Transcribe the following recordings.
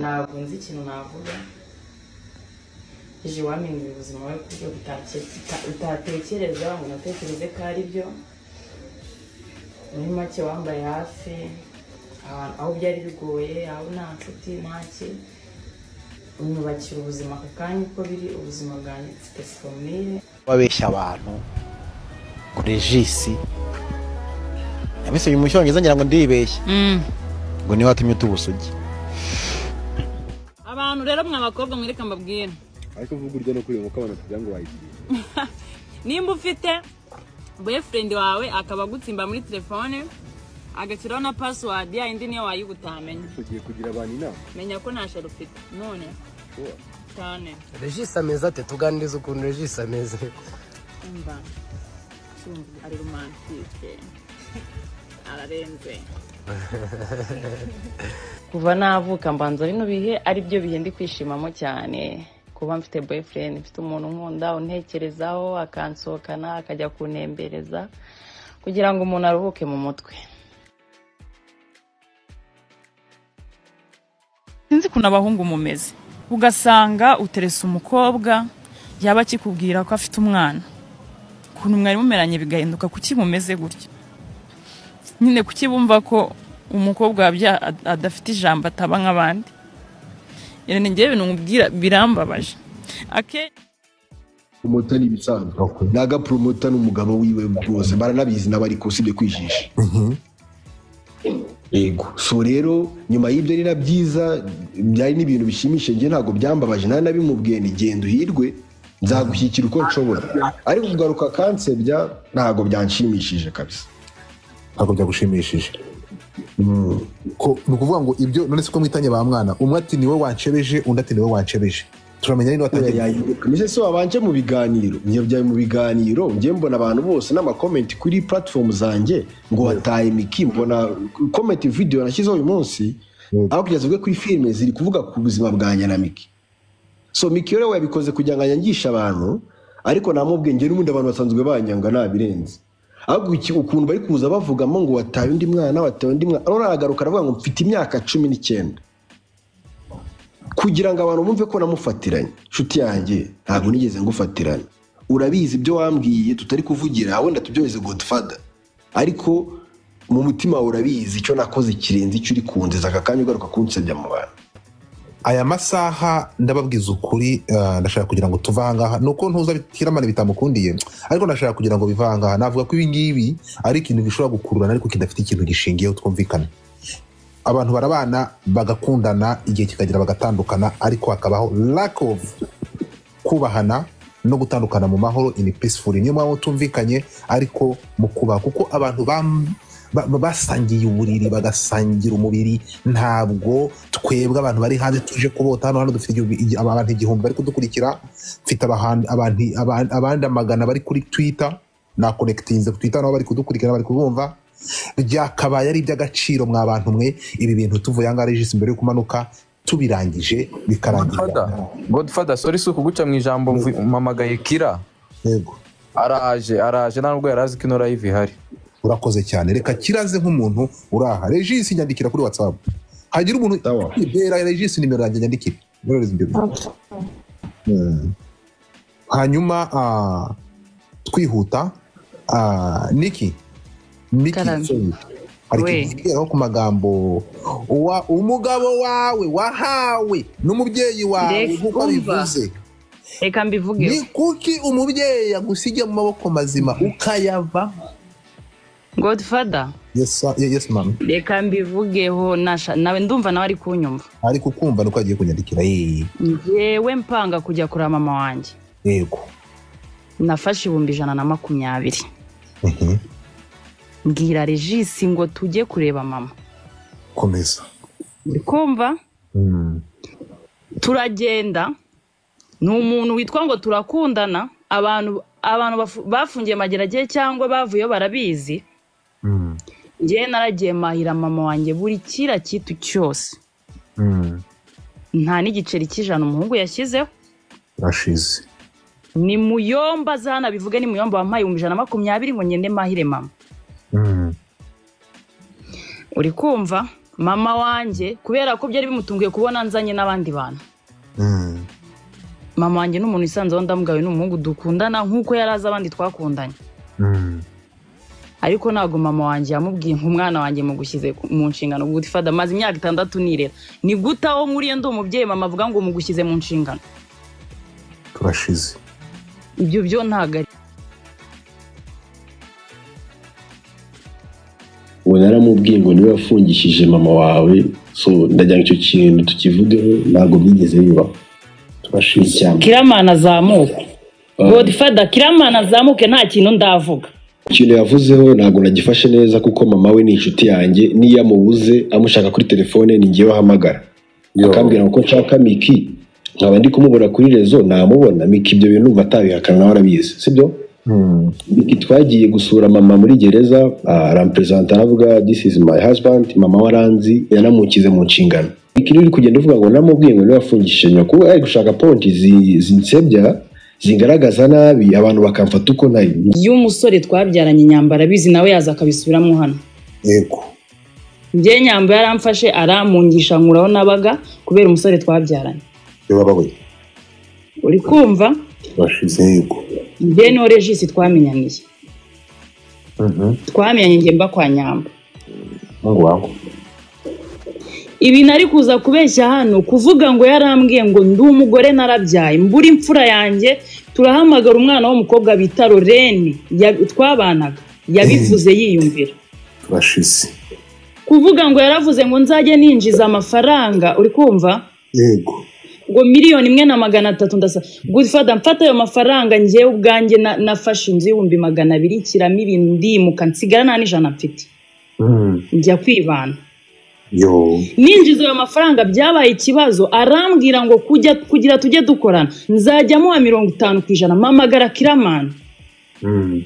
ntabwo nzi ikintu navuga ije iwampindurira ubuzima bwe ku buryo utatekereza ngo unatekereze ko ari byo muri make wambaye hafi aho byari bigoye aho nta nshuti ntaki unyubakira ubuzima ako kanya uko biri ubuzima bwanjye mfite foromire wabeshya abantu kuri jisi yabisabye mu cyongereza ngira ngo ndibeshye ngo niba watumye uta ubusugi abantu rero mwa bakobwa mwereka mbabwira ariko uvuga urya no kureba uko abantu kugira ngo wayigire nimba ufite boyfriend wawe akaba agutsimba muri telefone agashyiraho na password ya indi niyo wayo uba utamenya tugiye kugira abantu inama menya ko nta sheri ufite none Ushobora. cyane regisi ameze ate tuganiriza ukuntu regisi ameze umva cyumva ari romantike ararenze kuva navuka mbanza bino bihe ari byo bihe ndi kwishimamo cyane kuba mfite boyfriend mfite umuntu nkunda untekerezaho akansohokana akajya kuntembereza kugira ngo umuntu aruhuke mu mutwe sinzi ukuntu abahungu mumeze ugasanga uterese umukobwa yaba akikubwira ko afite umwana ukuntu mwari mumeranye bigahinduka kuki mumeze gutya nyine kuki bumva ko umukobwa wabya adafite ijambo ataba nk'abandi rero ni njyewe ibintu nkubwira birambabaje akenshi promota ni ibisanzwe naga promota n'umugabo wiwe bose baranabizi n'abariko usibye kwijisha yego so rero nyuma y'ibyo ari na byiza byari n'ibintu bishimishije njye ntabwo byambabaje nta nabimubwiye ni genda uhirwe nzagushyikira uko nshobora ariko kugaruka kansebya ntabwo byanshimishije kabisa ntabwo byagushimishije Ko- ni ukuvuga ngo ibyo none se ko mwitanye ba mwana umwe ati niwe wancebeje undi ati niwe wancebeje turamenya rero watangiye mise so wabanje mu biganiro njye byaye mu biganiro njye mbona abantu bose n'amakomenti kuri platform zanjye ngo wataye miki mbona komenti video nashyizeho uyu munsi aho kugeza ubwo kuri filime ziri kuvuga ku buzima bwanjye na miki so miki rero yabikoze kugira ngo anyangishe abantu ariko namubwiye njye n'ubundi abantu basanzwe banyanga nabirenze ahubwo iki- ukuntu bari kuza bavugamo ngo wataye undi mwana wataye undi mwana ariko aragaruka aravuga ngo mfite imyaka cumi n'icyenda kugira ngo abantu bumve ko namufatiranye nshuti yanjye ntabwo nigeze ngufatirana urabizi ibyo wambwiye tutari kuvugira wenda tubyoheze godfather ariko mu mutima wawe urabizi icyo nakoze kirenze icyo uri kunziza aka kanya ugaruka kunsebya mu bantu aya masaha ndababwiza ukuri eh, ndashaka kugira ngo tuve ahangaha ni uko ntuza bitiramana bitamukundiye ariko ndashaka kugira ngo bive ahangaha navuga ko ibi ngibi ari ikintu gishobora gukururana ariko kidafite ikintu gishingiyeho twumvikana abantu barabana bagakundana igihe kikagera bagatandukana ariko hakabaho lack of kubahana no gutandukana mu mahoro in peaceful niyo mpamvu tumvikanye ariko mu kubaha kuko abantu bam- ba- ba- basangiye uburiri bagasangira umubiri ntabwo twebwe abantu bari hanze tuje kubota hano hano dufite igihumbi- igi- abantu igihumbi bari kudukurikira mfite abahan- abantu- aban- abandi amagana bari kuri twitter nakonekitinze ku twitter nabo bari kudukurikira bari kubumva byakabaye ari iby'agaciro mwa bantu mwe ibi bintu tuvuye ahangaha regisi mbere yo kumanuka tubirangije godfather bikarangira godfather sorry si ukuguca mu ijambo mvu- mpamagaye kira yego araje araje nta nubwo yari azi ko ino live ihari urakoze cyane reka kiraze nk'umuntu uraha regisi nyandikira kuri whatsapp hagira umuntu Sawa. bera regisi nimero yanjye nyandikire Nyoherereze ibyo bintu. Mm. hanyuma ah, twihuta ah, niki niki Karame. sorry. hari We. ikintu kigeraho ku magambo Wa- umugabo wawe wahawe n'umubyeyi wawe Reka nk'uko umva. bivuze reka mbivugeho ni kuki umubyeyi yagusiga mu maboko mazima ukayava godfather yes, sir. yes ma'am. reka mbivugeho nasha- nawe ndumva nawe ari kunyumva ariko ukumva nuko agiye kunyandikira yeee njyewe mpanga kujya kureba mama wanjye yego nafashe ibihumbi ijana na makumyabiri Mhm. mbwira regisi ngo tujye kureba mama komeza uri kumva Mm. turagenda ni umuntu witwa ngo turakundana abantu abantu bafu- bafungiye mageragere cyangwa bavuyeyo barabizi Mm. njyewe naragiye mahira mama wanjye buri kira kitu cyose Mm. nta n'igiceri cy'ijana umuhungu yashyizeho rashize ni muyomba za hano bivuge ni muyomba wampaye ibihumbi ijana na makumyabiri ngo ngende mahire mama Mm. uri kumva mama wanjye kubera ko byari bimutunguye kubona nzanye n'abandi bantu Mm. mama wanjye ni umuntu wisanzeho ndamugawe ni umuhungu dukundana nk'uko yari azi abandi twakundanye Mm. ariko ntabwo mama wanjye yamubwiye nk'umwana wanjye mugushyize mu nshingano guti fada maze imyaka itandatu nirera ni gute aho nkuriye ndi umubyeyi mama avuga ngo mugushyize mu nshingano turashize ibyo byo ntabwo ari ubu naramubwiye ngo niwe wafungishije mama wawe so ndagira ngo icyo kintu tukivugeho ntabwo byigeze bibaho turashize cyane kiramana azamuke godifada kiramana azamuke nta kintu ndavuga ikintu yavuzeho ntabwo nagifashe neza kuko mama we ni inshuti yanjye n'iyo amubuze amushaka kuri telefone ni njyewe ahamagara akambwira ngo ko nshaka miki nkaba ndi kumubura kuri rezo namubona miki ibyo bintu numva atabihakana nawe arabizi sibyo Mm. Miki twagiye gusura mama muri gereza ah, aramperezanta aravuga this is my husband mama waranzi yanamukize mu nshingano Miki rero uri kugenda uvuga ngo namubwiye ngo niwe wafungishije nyoko ari gushaka ponti zi- zinsebya zingaragaza nabi abantu bakamfata uko ntari iyo umusore twabyaranye nyambara abizi nawe yaza akabisubiramo hano yego njye nyamba yaramfashe aramungisha nkuraho nabaga kubera umusore twabyaranye yababaye uri kumva turashize yego njye no regisi twamenyaniye Mhm. twamenyanye njye mba kwa nyamba mungu wawe ibintu ari kuza kubeshya hano kuvuga ngo yarambwiye ngo ndi umugore narabyaye mbura imfura yanjye turahamagara umwana w'umukobwa bita lorene ya- twabanaga yabivuze yiyumvira turashize kuvuga ngo yaravuze ngo nzajye ninjiza amafaranga uri kumva yego ngo miliyoni imwe na magana atatu ndasaba gudifada mfata ayo mafaranga njyewe ubwanjye na- nafashe inzu y'ibihumbi magana abiri nshyiramo ibintu ndimuka nsigara nta n'ijana mfite Mm. njya kwibana yo ninjiza ayo mafaranga byabaye ikibazo arambwira ngo kujya kugira tujye dukorana nzajya amuha mirongo itanu ku ijana mpamagara kiramani Mm.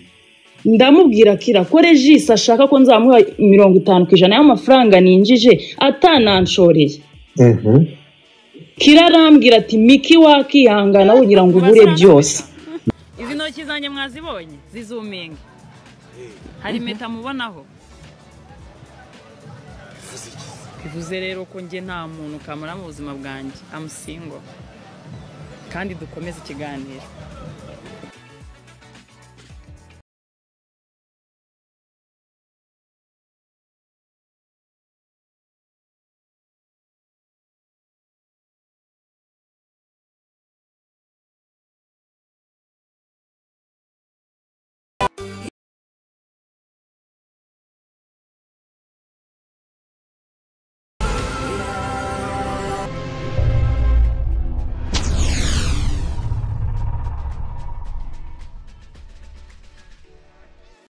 ndamubwira kira ko regisi ashaka ko nzamuha mirongo itanu ku ijana y'amafaranga ninjije atananshoreye Mhm. kira arambwira ati miki wakihangana wogira ngo ubure byose izi ntoki zanjye mwazibonye zizuminga hari impeta mubonaho bivuze rero ko njye nta muntu kamara mu buzima bwanjye amusingo kandi dukomeze ikiganiro